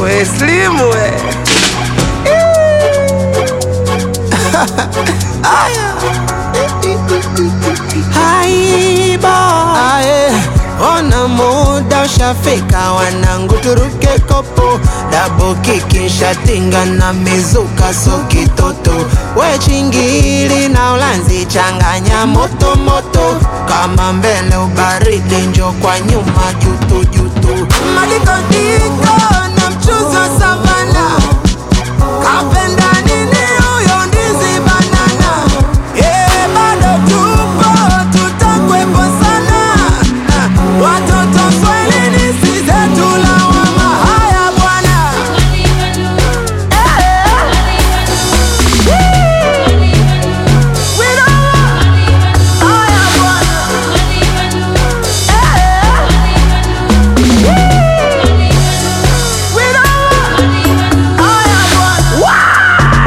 We Slim we. Haiba Aye. Ona muda ushafika, wanangu turuke kopo, dabo kiki shatinga na mizuka so kitoto, we chingili na ulanzi changanya moto moto, kama mbele ubaridi njo kwa nyuma jutu jutu, madikodiko na mchuzi wa savana Kapenda nini huyo ndizi banana Eh, bado tupo tutakwepo sana Ah, Watoto swahilini si zetu lawama Haya bwana Haya bwana Haya bwana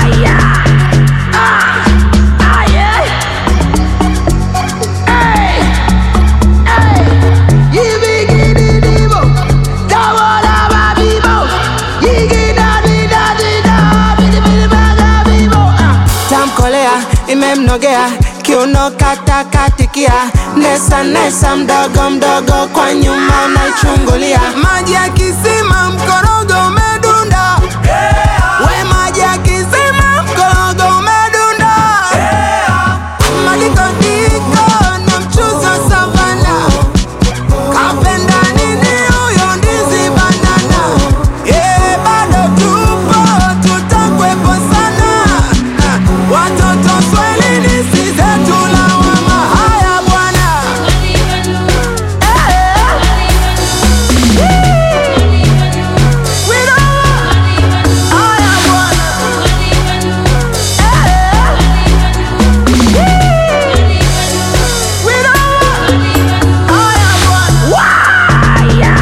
tamkolea imemnogea kiuno katakatikia nesa nesa mdogo mdogo kwa nyuma naichungulia maji ya kisima mkorogo umedunda we maji ya kisima mkorogo umedunda madikodiko na mchuzi wa savana Kapenda nini huyo ndizi banana Eh, bado tupo tutakwepo sana Ah, Watoto swahilini si zetu lawama Haya bwana Haya bwana Haya bwana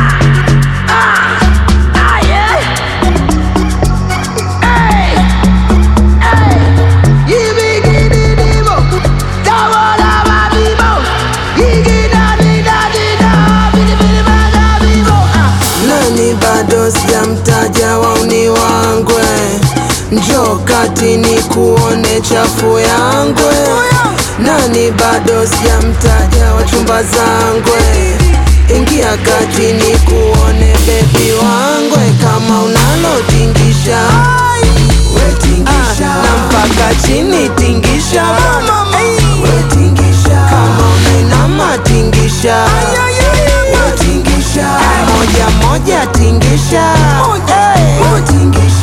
nani bado sijamtaja wauni wangwe njo kati ni kuone chafu yangwe nani bado sijamtaja wachumba zangwe ingia kati ni kuone bebi wangwe kama unalotingisha wetingisha na mpaka chini tingisha wetingisha kama unainama tingisha wetingisha moja moja tingisha Hey. tingisha